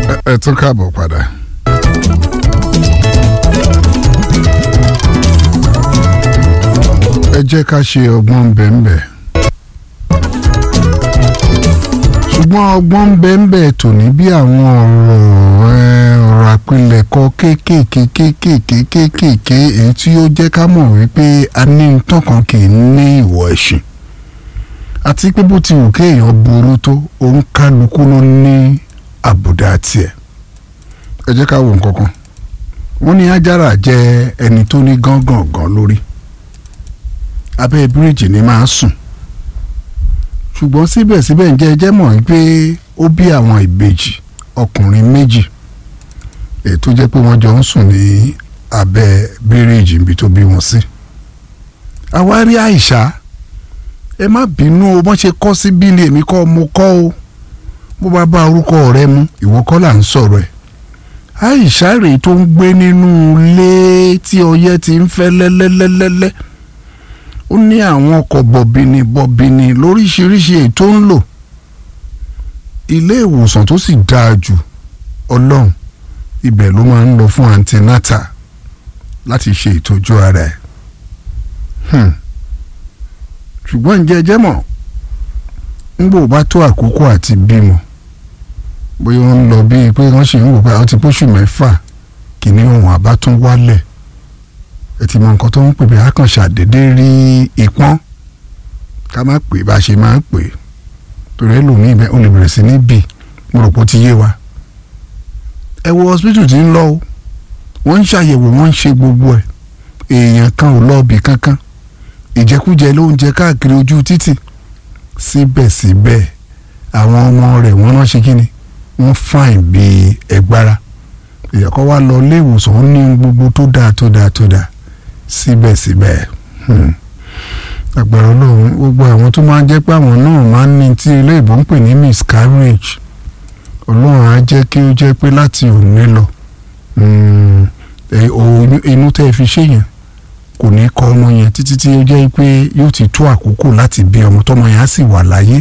ẹ tún káàbọ̀ padà. ẹ jẹ́ ká ṣe ọgbọ́n bẹ́ẹ̀nbẹ́ẹ̀. ṣùgbọ́n ọgbọ́n bẹ́ẹ̀nbẹ́ẹ̀ tòní bí àwọn ọ̀rọ̀ ẹ, ọ̀rọ̀ àpilẹ̀kọ kéékèèké kéékèèké kéékèèké èyí tí ó jẹ́ ká mọ̀ wípé a ní nǹkan kan kì í ní ìwọ̀ ẹ̀sìn àti pé bó ti wù kéèyàn burú tó òun kálukú ló ní àbùdá tiẹ̀ ẹ jẹ́ ká wo nǹkan kan wọ́n ní ajára jẹ́ ẹni tó ní gángangan lórí abẹ́ bíríìjì ni máa ń sùn ṣùgbọ́n síbẹ̀síbẹ̀ ǹjẹ́ ẹ jẹ́ mọ̀ pé ó bí àwọn ìbejì ọkùnrin méjì èyí tó jẹ́ pé wọ́n jọ ń sùn ní abẹ́ bíríìjì níbi tó bí wọn sí àwárí àìsà ẹ má bínú o wọ́n ṣe kọ́ sí bílí èmi kọ́ mo kọ́ o bó bá bá orúkọ rẹ mu ìwọ kọ́ là ń sọ̀rọ̀ ẹ̀ àìsà rèé tó ń gbé nínú ilé tí ọyẹ́ ti ń fẹ́ lẹ́lẹ́lẹ́lẹ́lẹ́ ó ní àwọn ọkọ̀ bọ̀bìnì bọ̀bìnì lóríṣiríṣi èyí tó ń lò ilé ìwòsàn tó sì dáa jù ọlọ́run ibẹ̀ ló máa ń lọ fún antinata láti ṣe ìtọ́jú ara ẹ̀ hmm. ṣùgbọ́n ǹjẹ́ ẹ jẹ́ mọ̀ ńgbò bá tó àkókò àti bímọ bóyá wọ́n ń lọ bíi pé wọ́n ṣì ń wò pé àwọn ti pósù mẹ́fà kìíní ohun àbá tún wálẹ̀ ẹ ti mọ nǹkan tó ń pè bí akànṣà dédé rí ìpọ́n ká má pè bá a ṣe máa ń pè torí ẹlòmíì bẹ́ẹ̀ ó lè bẹ̀rẹ̀ sí ní bì mo rò pé ó ti yé wa ẹ wo hospital tí ń lọ o wọ́n ń ṣàyẹ̀wò wọ́n ń ṣe gbogbo ẹ̀ èèyàn kan ò lọ́ọ̀bì kankan ìjẹkújẹ ló ń jẹ káàkiri ojú títì síbẹ̀síbẹ̀ àwọn ọmọ rẹ̀ wọ́n rán ṣe kíni wọ́n fàìn bíi ẹgbára ìyàkọ́ wa lọ ilé ìwòsàn ó ní gbogbo tó dáa tó dáa tó dáa síbẹ̀síbẹ̀ agbára ọlọ́run gbogbo àwọn tó máa ń jẹ́ pé àwọn náà máa ń ní tí ilé ìbò ń pè ní miscarriage ọlọ́run á jẹ́ kí ó jẹ́ pé láti òní lọ inú tẹ́ ẹ fi ṣe yẹn kò ní kọ́ ọmọ yẹn títí tí ó jẹ́ pé yóò ti tó àkókò láti bí ọmọ tọ́mọ yẹn á sì wà láyé